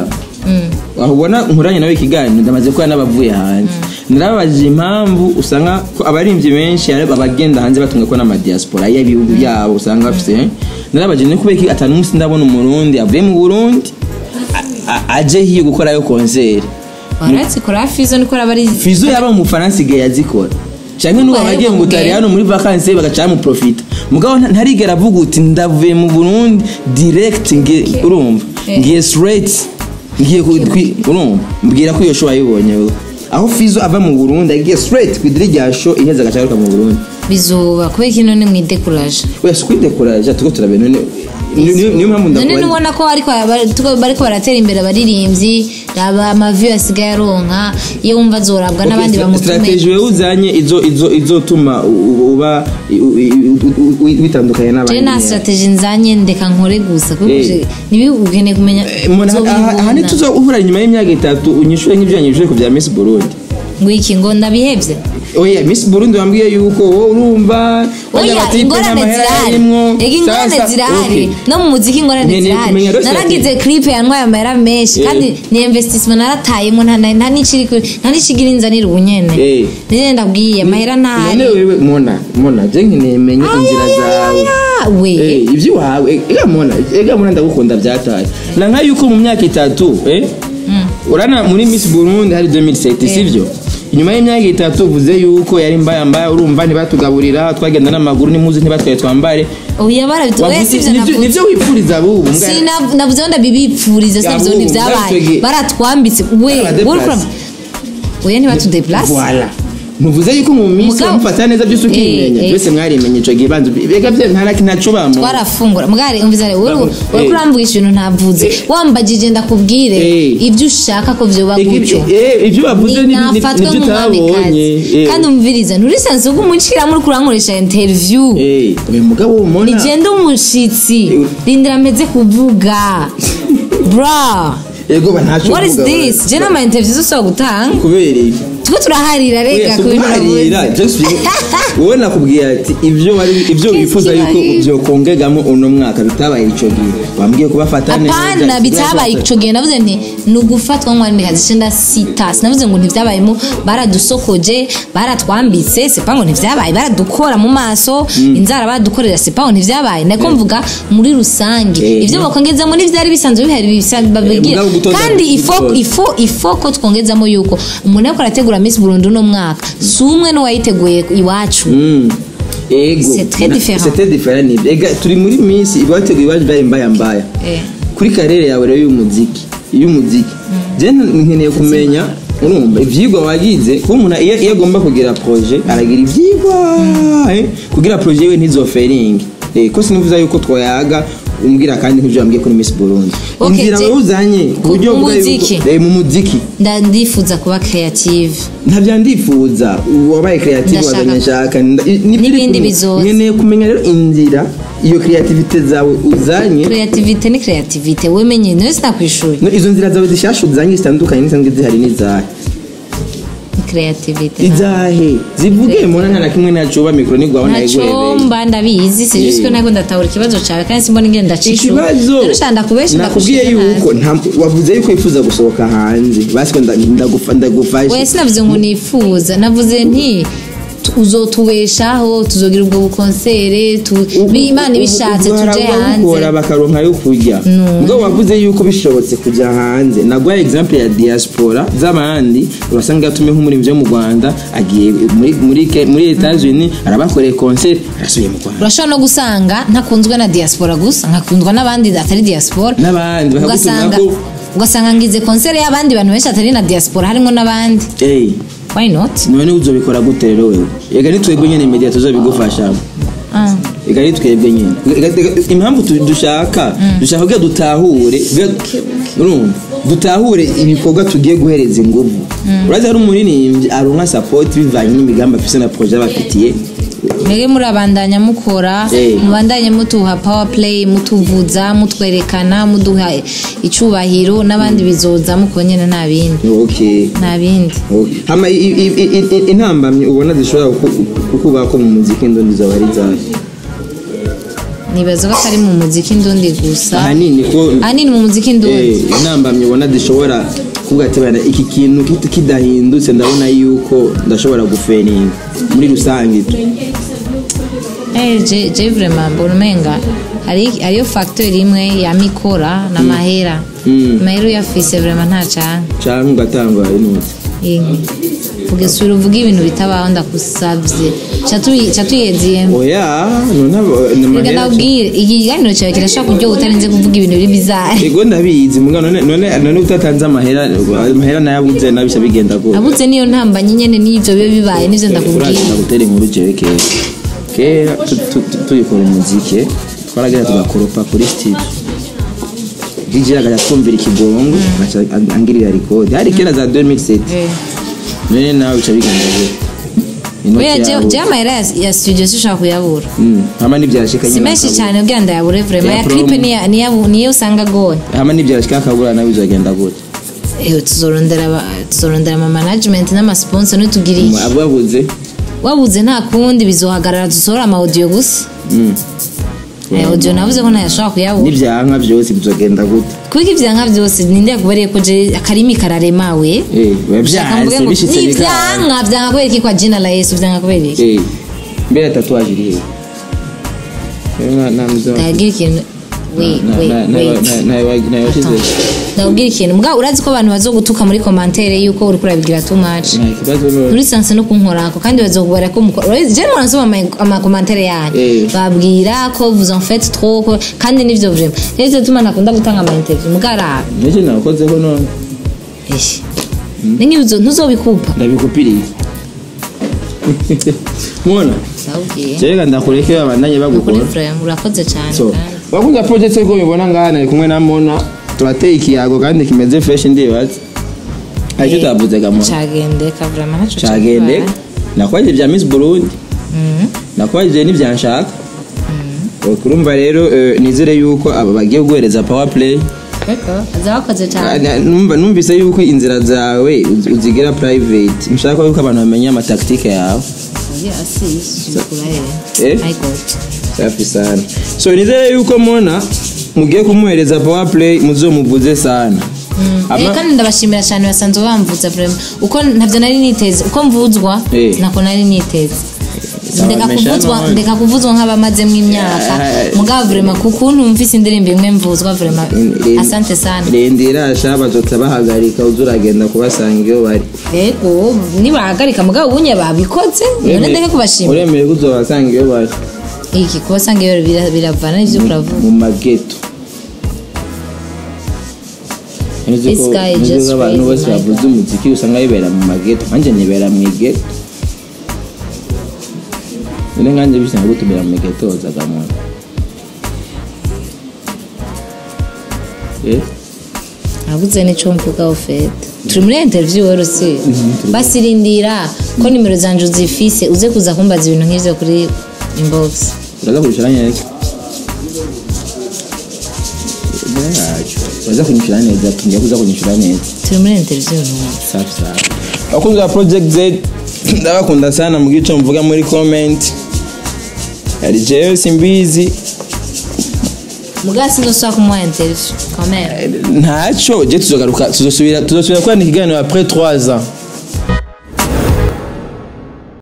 aho ubona nkuranye nawe ikiganiro ndamaze kuba n'abavuye hanze narababajije impamvu usanga ko abaririmbyi benshi ari abagenda hanze batumwe ko n'amadiaspora y'ibihugu yabo usanga bafite narababajije ni kubera ko atanu umunsi ndabona umurundi avuye mu burundi a- a- aje hiyo gukorayo konseri barazikora fizo niko raba ari fizo yaba mu bufaransa igihe yazikora cyangwa n'ubu Ariko abagiye mu ubwe- butaliyano muri vakansi bagaca bamuprofita mugabo nta- ntarigera avuga uti ndavuye mu burundi direct ngiye urumva Eh. ngiye straight ngiye ku- kwi- urumva mbwira ko iyo show wayibonye wowe aho fizo ava mu burundi agiye straight ku idiri rya show iheze agaca agaruka mu burundi bizuba kubera ko ino ni mwidekuraje oya si kwidekuraje turiko turabe none ni- ni- niyo mpamvu none ndakubaza nubona ko ariko bari- tuko- bariko baratera imbere abaririmbyi aba amavi asigaye aronka iyo wumva azorabwa n'abandi bamutume strategy wewe uzanye izo izo izotuma u- u- uba i- u- i- u- u- witandukanye je n'abandi nta strategy nzanye ndeka nkore gusa kuko Eh. je- nibi ukeneye kumenya Mbona aha- aha uzobibona. ntituzo uhura nyuma y'imyaka itatu unyishure nk'ibyo yanyishure ku bya Miss Burundi ngo iki ngo ndabihevye oya Miss Burundi wambwiye yuko wowe urumva bajya oya bati, ingorane "Nta mahera zirahari arimwo." ega ingorane Sasa, zirahari okay. no mu muziki ingorane Nkeneye zirahari kumenya rero naragize clip yantwaye amahera menshi Eh. kandi ni investissement naratayemo nta nta- nta n'ikiri ku- nta n'ikigira inzanira ubunyene Eh. none ndabwiye amahera ntahari none wewe mona mona je nkeneye menye inzira zawe Ayaya, we Eh, ibyo wawe ega mona ega mona ndagukunda byataye na nka yuko mu myaka itatu eh urana muri Miss Burundi hari 2007 sivyo inyuma y'imyaka itatu uvuze yuko yari mbaya mbaya urumva ntibatugaburira twagenda n'amaguru n'imuzi ntibatwaye twambare oya barabitoye Wavuze- sivyo nivyo- navuze nivyo wipfuriza abubu mbwa- Sina- navuze ngo ndabibipfuriza Ya, sivyo bubu, ntibyabaye bwatwege- baratwambitse we Baradeplace. wowe urumva- oya ntibatudeplace Voilà. muvuze yuko mu minsi Mugabo- mufata neza byose ukimenya Eh, eh. byose mwarimenye ico gihe banza bega bye nta ntaco bamo twarafungura mugari umvizare wowe Babu- wowe eh. kuramvugisha ibintu ntavuze wambagije ndakubwire Eh. ibyo ushaka ko vyoba gutyo ibyo bavuze ni- ni- nafatwe nibyo utabonye nk'umwamikazi Eh. kandi umviriza nturisanze ubwo umucira muri kurankoresha interview Eh, uyu mugabo wumona nigenda umushitsi rindira mpeze kuvuga bra ego ba ntacyo what is kuvuga, this ba- je n'ama interview zose gutanga kubera iki tuko turaharira rega Oya, ku bintu kuguharira, navuze. just you- wowe nakubwiye ati ibyo wari ibyo Qu'est-ce wifuza qui yuko arrive? byokongegamo uno mwaka bitabaye ico gihe wambwiye kubafata neza apana bitabaye ico gihe navuze nti ni ugufatwa nk'umwamikazi icenda sita sinavuze ngo ntivyabayemo baradusokoje baratwambitse sepa ngo ntivyabaye baradukora mu maso inzara baradukorera sepa ngo ntivyabaye nako mvuga muri rusange Eh, ivyo no. bakongezamo n'ivyari bisanzwe bihari bisa- babigira mugabo gutoza- kandi ifo gutoza. ifo ifo ko twongezamo yuko umuntu ariko arategura Miss Burundi uno mwaka si umwe n'uwayiteguye iwacu Mm. ego C'est très Na- différent. c'est très différent nibyo ega turi muri minsi ibateguye iwaje byaye mbaya mbaya Eh. kuri karere yawe rero y'umuziki y'umuziki je nkeneye kumenya urumva ivyigwa wagize kuba umuntu iyo iyo agomba kugira projet aragira ivyigwa eh, kugira projet yiwe ntizoferinge Eh, ko sinivuza yuko twayaga umbwira kandi nk'ivyo wambwiye kuri Miss Burundi Okay, inzira je- wewe uzanye ku- ku buryo mu bwa yuko- muziki. eh, mu muziki Nda- ndifuza kuba creative ntabyo ndifuza wabaye creative Ndashaka- wazanye nshaka nda- i- ni- N'ibindi biri- bizoza. nkeneye kumenya rero inzira iyo creativite zawe uzanye creativite ni creativite wemenye niwe sinakwishuri no, izo nzira zawe zishasha uzanye zitandukanye n'isanzwe zihari n'izahe creativite izahe zivuge muna nta na kimwe nacuba mikoro nigwaho ntacyo nayigurebeye mba ndabizi si just ko ntabwo ndatahura ikibazo cyawe kandi simbona ingene ndacishura ikibazo rero ndakubesha nakubwiye yuko nta- wavuze yuko wifuza gusohoka hanze basi ko nda- ndagufa- ndagufashe we sinavuze ngo nifuza navuze nti tu- uzotubeshaho tuzogira ubwo bukonsere tu- bi- imana ibishatse tuje hanze gukora bakaronka yo kurya ubwo wavuze yuko bishobotse kujya hanze naguha example ya diaspora z'abandi urasanga yatume nk'umurimvyi wo mu rwanda agiye muri muri Ke- muri etats unis arabakoreye concert arasubiye mu rwanda urashobora no gusanga ntakunzwe na diaspora gusa nkakundwa n'abandi atari diaspora n'abandi bakagutuma ugasanga ko ugasanga ngize konsere y'abandi bantu benshi atari na diaspora harimo n'abandi Ey, why not none uzobikora gute rero wewe ega nitwebwe nyene media tuzobigufasha Ah. ega nitwebwe nyene Ega- ega- impamvu tu- dushaka dushaka kugira dutahure kugira- urumva dutahure ibikorwa tugiye guhereza inguvu urazi hari umuririmbyi aronka support bivanye n'imigambi afise na projet abafitiye mwebwe murabandanya mukora Eh. mubandanye mutuha power play mutuvuza mutwerekana muduha icubahiro n'abandi bizoza muko nyene nta bindi okay nta bindi Okay. hama i- i- i- i- i- intambamyi ubona zishobora kuku- kukubako mu muziki ndundi zoba ari zahe nibaza ko atari mu muziki ndundi gusa ahanini ko ahanini mu muziki ndundi Eh, intambamyi ubona zishobora kuvuga ati bana iki kintu kit- kidahindutse ndabona yuko ndashobora guferinga muri rusange tu Eh, je je vraiment mbona umenga hari hariyo facteur imwe ya mikora n'amahera Mm. amahera uyafise vraiment nta canga canke ugatanga inoti Inki. vuga sura uvuga ibintu bitabaho ndakusavye ca tuyi- ca tuyeziyemo oya none abo- ni reka amahera nabwire iki kiganiro cyawe kirashobora kuryoha utarinze kuvuga ibintu biri bizarre ego ndabizi muga none none none utatanze amahera amahera nayabuze nabisha bigenda gute abuze niyo ntambanye nyene n'ivyo biba bibaye n'ivyo ndakubwira uraza gutera inkuru jewe kera kera tu- tu- tu- tuyikora umuziki twaragira tugakoropa kuri studio DJ akajya twumvira ikigongo agaca ang- angirira record hari kera za 2007 Eh. none nawe bica bigenda gute Inoti oya je- yawe. je amahera ya- ya studio sinshobora kuyabura Mm, hama n'ibyashika si nyine menshi akabura. cyane kugira ndayabure vraiment Ya ya clip promo. niya- niya- niyo usanga agoye hama n'ibyashika akabura nawe bizagenda gute Eh, tuzorondera aba- tuzorondera ama management n'amasponsor nitugiriye abo babuze wabuze nta kundi bizohagarara dusohora ama audio gusa Mm. Eh, audio navuze ko ntayashobora kuyabura n'ibyanka byose bizogenda gute kuko ivyanka vyose ninde yakubereye ko je akarimi kararemawe Eh, biba Ushaka byanze mvuge ngo bishitse ni bikanga ivyanka vyanka kubera iki kwa jina la yesu vyanka kubera iki Eh, mbere tatuwaje iri hehe Eh, na- na- na- ndabwira ikintu wait na- wait na- na- wait na- na- na- yawashize ndabwira ikintu mbwa urazi ko abantu bazogutuka muri commentaire yuko uriko urabigira too much nta kibazo no muri sanse no kunkorako kandi bazokubara ko mukora urabizi je mwana nsoma ama- amakomantere yanyu Eh. babwira ko vous en faites trop ko- kandi nivyo vraiment nizo tuma nakunda gutanga ama interview mugara nicyo nakozeho none eshi ningizo ntuzobikupa ndabikupiriye mubona ndabwiye reka ndakureke babandanye kuri bagukora vraiment urakoze cyane so kandi wakunze project ko mubibona ngaha nari kumwe na mona turateye ikiyago kandi kimeze fresh ndibaza hari icyo utavuze gamona cagendeka vraiment ntaco cagende cagenda. nakwajije bya miss burundi Mhm. nakwajije n'ibyanshaka kurumva rero eh, nizere yuko aba bagiye guhereza power play Eko, aza wakoze cyane Ah, numva numvise yuko inzira zawe uz- uzigira private mushaka yuko abantu bamenya amataktike yawe Oya, si sikurahere Eh? i got safi sana so nizere yuko mona mugiye kumuhereza power play muzomuvuze sana Ama- Eh, kandi ndabashimira cyane basanzwe bamvuza vraiment uko ntabyo nari niteze uko mvuzwa Eh. nako nari niteze Sawa, ndeka mesha kuvuzwa none. ndeka kuvuzwa nk'abamazemo imyaka Eh. mugabo vraiment kuko numvise indirimbo imwe mvuzwa vraiment Eh, asante sana rindira sha bazoca bahagarika uza uragenda kubasanga iyo bari ego nibahagarika mugabo ubunye babikoze none ndeke kubashimira uremeye ko uzobasanga iyo bari iki kubasanga iyo bira- biravana n'ivyo kuravuga mu mageto Nzi This ko- guy nzi just ko abantu raised bose my bavuze umuziki usanga bibera mu mageto nanjye nibera mu igeto none nkanjye bisanga gutumira mu igeto zagamona eh nabuze n'ico mvuga ofete turi muri interview wero si basirindira ko nimero zanje uzifise uze kuza kumbaza ibintu nk'ivyo kuri inbox uraza kunyishyura neza uraza kunyishyura neza tugiye kuza kunyishyura neza turi muri interview ntumva safi sana abakunzi ba project z ndabakunda sana mu gico mvuga muri comment hari jewe simbizi mugabo sinzosubira kumuha interview kamera ntacyo je tuzogaruka tuzosubira tuzosubira kwandika ikiganiro après 3 ans